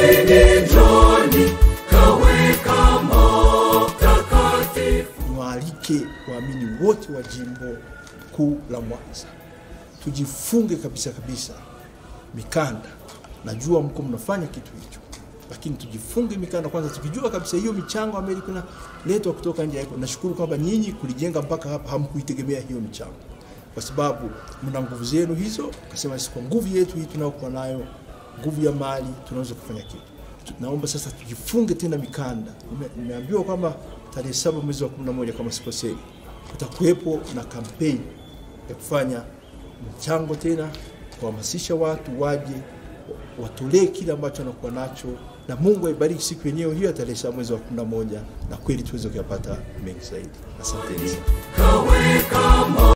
Njooni, njooni, kaweka mtakatifu. niwaalike waamini wote wa jimbo kuu la Mwanza tujifunge kabisa kabisa mikanda. Najua mko mnafanya kitu hicho, lakini tujifunge mikanda kwanza, tukijua kabisa hiyo michango ambayo ilikuwa inaletwa kutoka nje haiko. Nashukuru kwamba nyinyi kulijenga mpaka hapa hamkuitegemea hiyo michango, kwa sababu mna nguvu zenu hizo. Kasema sisi kwa nguvu yetu hii tunayokuwa nayo, nguvu ya mali, tunaweza kufanya kitu. Tu- Naomba sasa tujifunge tena mikanda. Nime- Nimeambiwa kwamba tarehe saba mwezi wa 11 kama sikosei, kutakuwepo na kampeni ya kufanya mchango tena, kuhamasisha watu waje wa- watolee kile ambacho wanakuwa nacho, na Mungu aibariki siku yenyewe hiyo ya tarehe saba mwezi wa 11 na kweli tuweze kuyapata mengi zaidi. Asanteni sana. Kaweka